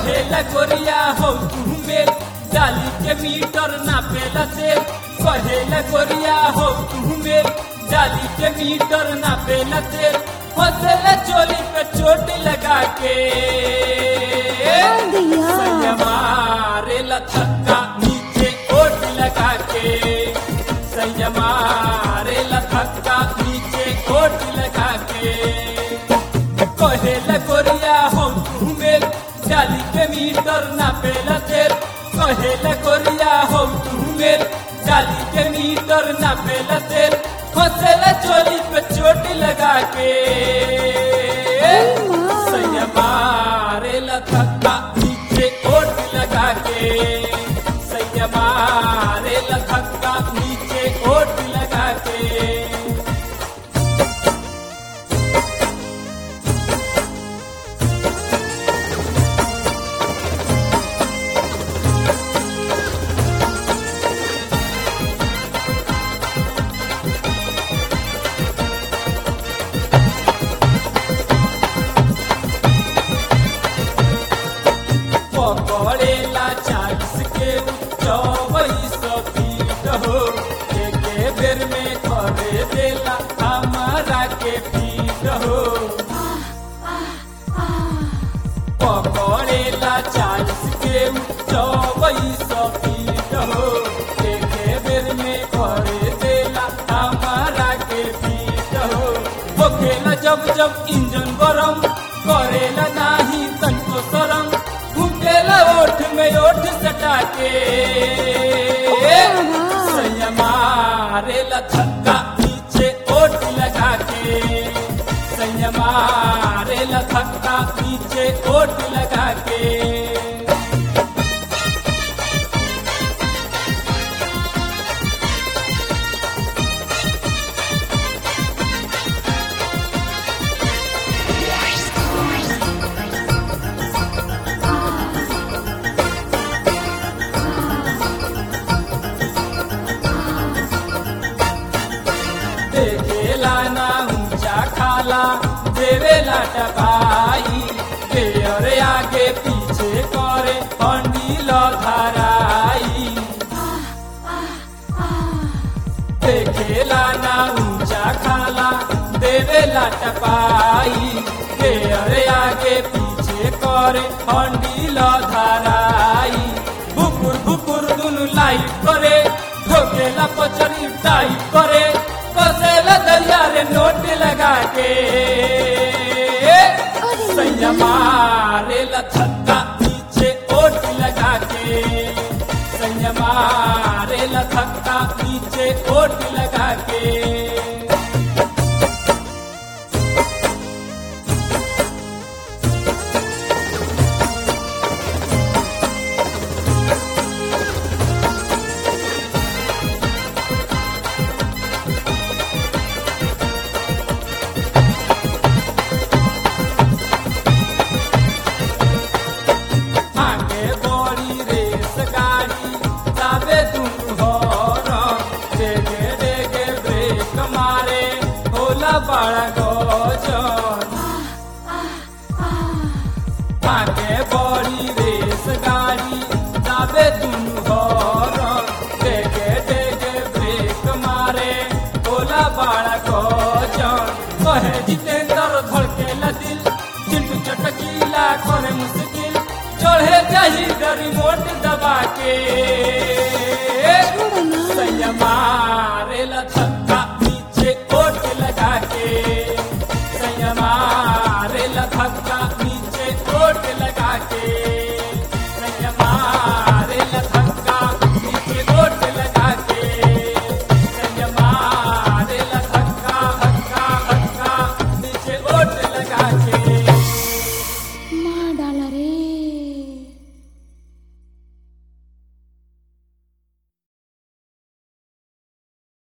कहेला गोरिया हो तू मेल डाली के मीटर नापेला तेल कहेला गोरिया हो तू मेल डाली के मीटर नापेला तेल फसला चोली पे चोट लगा के दैया। सैया मारेला थक्का नीचे ओट लगा के सैया मारेला थक्का नीचे ओट लगा के कहेला गोरिया हम घूमेल डाली के मीटर नापेला तेल कहेला गोरिया हम घूमेल डाली के मीटर नापेला तेल फसेला चोली पे चोट लगा के सैया मारेला थक्का नीचे ओट लगा के सैया मारेला थक्का नीचे ओट लगा के पकड़ेला चालीस के चौबीस फीट हो एके बेर में करे देला हमारा के फीट हो पकड़ेला चालीस के चौबीस फीट हो एके बेर में करे देला हमारा के फीट हो होखेला जब जब इंजन गरम करेला नाही तनको शरम घुटेला ओठ में ओठ सटा के सैया मारेला थक्का नीचे ओठ लगा के सैया मारेला थक्का नीचे ओठ लगा के देखेला ना ऊंचा खाला देवेला टपाई पेयर आगे पीछे करे हंडील धराई देखेला ना ऊंचा खाला देवेला टपाई पेयर आगे पीछे करे हंडील धराई भुकुर भुकुर दुनु लाइट करे ठोकेला पचरी टाइट करे कसेला दरिया रे नोट लगा के सैया मारेला थक्का नीचे ओट लगा के सैया मारेला थक्का नीचे ओट लगा के आगे बड़ी रेस गाड़ी जाबे दुनु हर डेगे डेगे ब्रेक मारे होला बड़ा गजन आगे बड़ी रेस गाड़ी जाबे दुनु हर डेगे डेगे ब्रेक मारे होला बड़ा गजन कहे जितेंद्र धड़केला दिल चिंटू चटकीला करे मुश्किल चढ़े जाही रिमोट दबा के